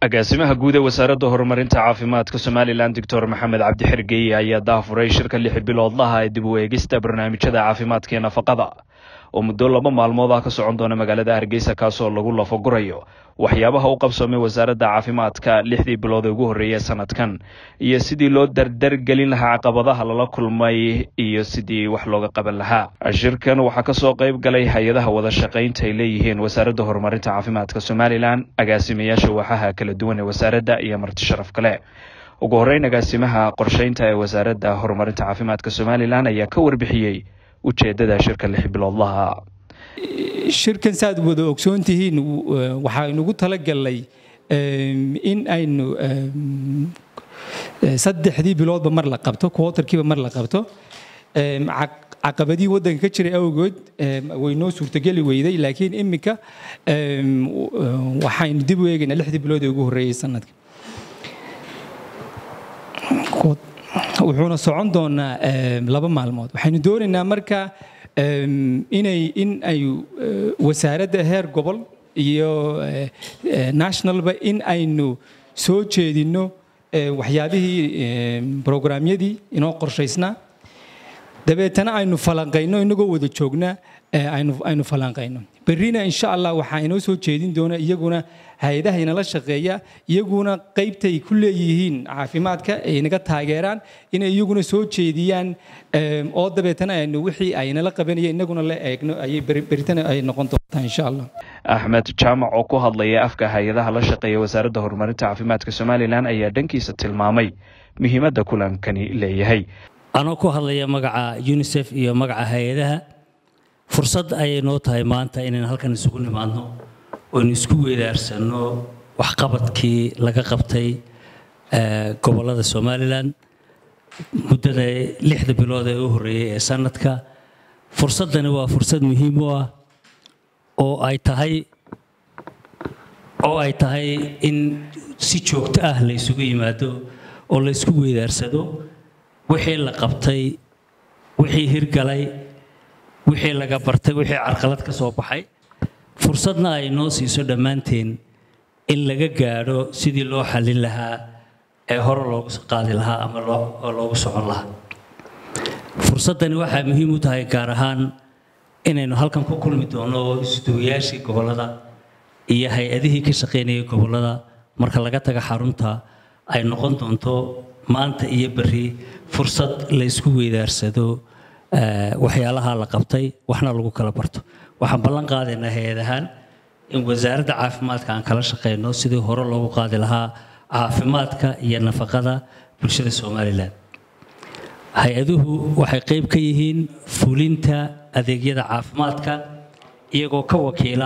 agaasimaha guud ee wasaaradda horumarinta caafimaadka somalilan doctor maxamed cabdi xergeye ayaa daafuray shirka lix biloodlaha ee dib u eegista barnaamijyada caafimaadka ee nafaqada oo muddo laba maalmood ah ka socon doona magaalada hargeysa kaasoo lagu lafagurayo waxyaabaha u qabsoomay wasaaradda caafimaadka lixdii bilood ee ugu horreeyay sanadkan iyo sidii loo dardargelin lahaa caqabadaha lala kulmay iyo sidii wax looga qaban lahaa shirkan waxaa kasoo qayb galay hay-adaha wada shaqaynta ay leeyihiin wasaaradda horumarinta caafimaadka somalilan agaasimayaasha waaxaha kala duwan ee wasaaradda iyo marti sharaf kale ugu horreyn agaasimaha qorsheynta ee wasaaradda horumarinta caafimaadka somalilan ayaa ka warbixiyey ujeedada shirka lix biloodlaha shirkan saaad wada ogsoon tihiin waxaynugu talagalnay in aynu saddexdii biloodba mar la qabto quotarkiiba mar la qabto caqabadihii waddanka ka jiray awgood way noo suurtogeli weyday laakiin iminka waxaynu dib u eegaynaa lixdii bilood ee ugu horreeyey sanadka wuxuuna socon doonaa laba maalmood waxaynu doonaynaa marka inay in ay wasaaradda heer gobol iyo nationalba in aynu soo jeedinno waxyaabihii brograamyadii inoo qorshaysnaa dabeetana aynu falanqayno inagoo wada joognaa aynu falanqayno berrina insha allah waxaa inoo soo jeedin doona iyaguna hay-adaha inala shaqeeya iyaguna qaybtay ku leeyihiin caafimaadka ay naga taageeraan inay iyaguna soo jeediyaan oo dabeetana aynu wixii ay nala qabanayeen inaguna la eegno ayay beritana ay noqon doontaa insha allah axmed jaamac oo ku hadlaya afka hay-adaha la shaqeeya wasaaradda horumarinta caafimaadka somalilan ayaa dhankiisa tilmaamay muhiimadda kulankani leeyahay anoo ku hadlaya magaca unisef iyo magaca hay-adaha fursad ayay noo tahay maanta inaynu halkan isugu nimaadno oynu isku weedaarsanno waxqabadkii laga qabtay gobollada somalilan muddada lixda bilood ee u horreeyey ee sanadka fursaddani waa fursad muhiim u ah oo ay tahay oo ay tahay in si joogto ah la isugu yimaado oo la isku weedaarsado wixii la qabtay wixii hirgalay wixii laga bartay wixii carqalad ka soo baxay fursadna ay noo siiso dhammaanteen in laga gaadho sidii loo xallin lahaa ee hore loogu qaadi lahaa ama loogu socon lahaa fursaddani waxaa muhiim u tahay gaar ahaan inaynu halkan ku kulmi doono isduwayaashii gobollada iyo hay-adihii ka shaqaynayay gobollada marka laga taga xarunta ay noqon doonto maanta iyo berri fursad la isku weydaarsado waxyaalaha la qabtay waxna lagu kala barto waxaan ballan qaadaynaa hay-ad ahaan in wasaaradda caafimaadka aan kala shaqayno sidii hore loogu qaadi lahaa caafimaadka iyo nafaqada bulshada somalilan hay-aduhu waxay qayb ka yihiin fulinta adeegyada caafimaadka iyagoo ka wakiila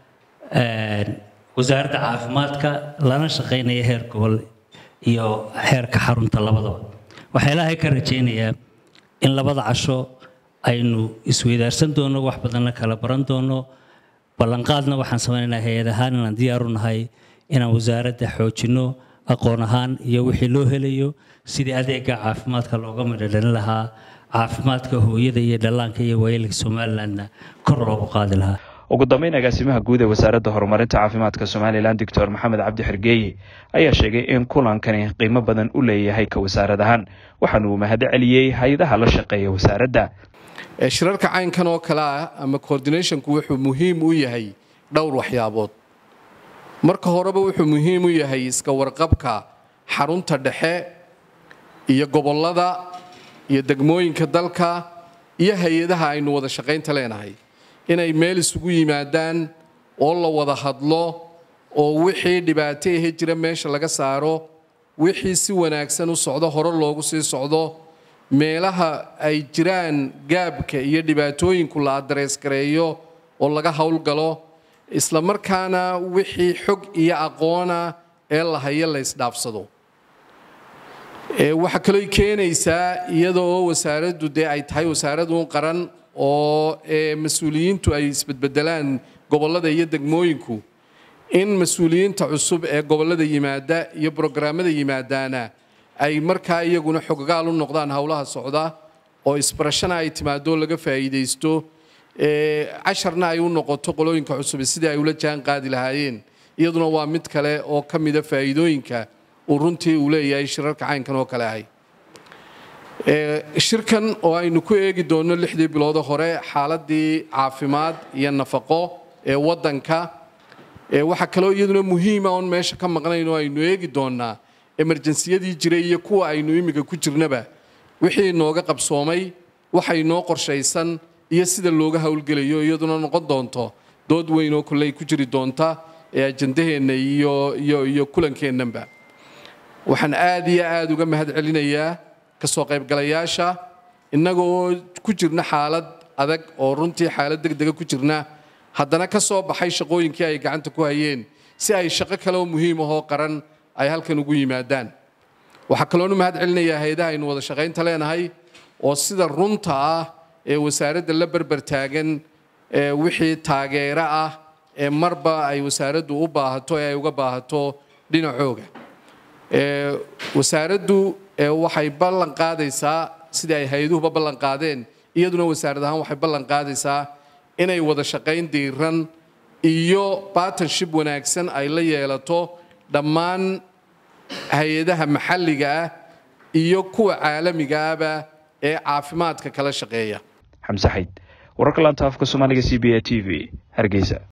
wasaaradda caafimaadka lana shaqaynaya heer gobol iyo heerka xarunta labadaba waxaa ilaahay ka rajaynayaa in labada casho aynu isweydaarsan doono wax badanna kala baran doono ballanqaadna waxaan samaynaynaa hay-ad ahaan inaan diyaaru nahay inaan wasaaradda xoojinno aqoon ahaan iyo wixii loo helayo sidii adeega caafimaadka looga midhodhalin lahaa caafimaadka hooyada iyo dhallaanka iyo waayeelka somalilandna kor loogu qaadi lahaa ugu dambeyn agaasimaha guud ee wasaaradda horumarinta caafimaadka somalilan doctor maxamed cabdi xergeeye ayaa sheegay in kulankani qiimo badan u leeyahay ka wasaarad ahaan waxaana uu mahad celiyey hay-adaha la shaqeeya wasaaradda shirarka caynkan oo kale ah ama coordinationku wuxuu muhiim u yahay dhowr waxyaabood marka horeba wuxuu muhiim u yahay iska warqabka xarunta dhexe iyo gobollada iyo degmooyinka dalka iyo hay-adaha aynu wada shaqaynta leenahay inay meel isugu yimaadaan oo la wada hadlo oo wixii dhibaato ahe jira meesha laga saaro wixii si wanaagsan u socdo hore loogu sii socdo meelaha ay jiraan gaabka iyo dhibaatooyinku la adrees gareeyo oo laga howlgalo isla markaana wixii xog iyo aqoona ee la hayo la ysdhaafsado waxaa kaloo keenaysaa iyada oo wasaaraddu dee ay tahay wasaaradun qaran oo mas-uuliyiintu ay isbedbedelaan gobollada iyo degmooyinku in mas-uuliyiinta cusub ee gobollada yimaada iyo brograamada yimaadaana ay markaa iyaguna xoggaal u noqdaan howlaha socda oo isbarashana ay timaado laga faa'iidaysto casharna ay u noqoto qolooyinka cusub sidii ay ula jaan qaadi lahaayeen iyaduna waa mid kale oo ka mida faa'iidooyinka uu runtii uu leeyahay shirarka caynkan oo kale ahay shirkan oo aynu ku eegi doonno lixdii biloodo hore xaaladii caafimaad iyo nafaqo ee waddanka waxaa kaloo iyaduna muhiima oon meesha ka maqnayn oo aynu eegi doonnaa emerjensiyadii jiray iyo kuwa aynu imminka ku jirnaba wixii inooga qabsoomay waxa inoo qorshaysan iyo sida looga howlgelayo iyaduna noqon doonto dood weyn oo kolley ku jiri doonta ee ajandaheenna iyo iyo iyo kulankeennanba waxaan aad iyo aad uga mahad celinayaa kasoo qaybgalayaasha innaga oo ku jirna xaalad adag oo runtii xaalad degdega ku jirna haddana ka soo baxay shaqooyinkii ay gacanta ku hayeen si ay shaqo kale oo muhiim ahoo qaran ay halkan ugu yimaadaan waxaa kaloonu mahad celinayaa hay-adaha aynu wada shaqaynta leenahay oo sida runta ah ee wasaaradda la berber taagan wixii taageero ah ee marba ay wasaaraddu u baahato ee ay uga baahato dhinacooga wasaaraddu waxay ballan qaadaysaa sidii ay hay-aduhuba ballan qaadeen iyaduna wasaarad ahaan waxay ballan qaadaysaa inay wada shaqayn diiran iyo bartnership wanaagsan ay la yeelato dhammaan hay-adaha maxalliga ah iyo kuwa caalamiga ahba ee caafimaadka kala shaqeeya xamse xayd wararka laanta afka soomaaliga c b a t v hargeysa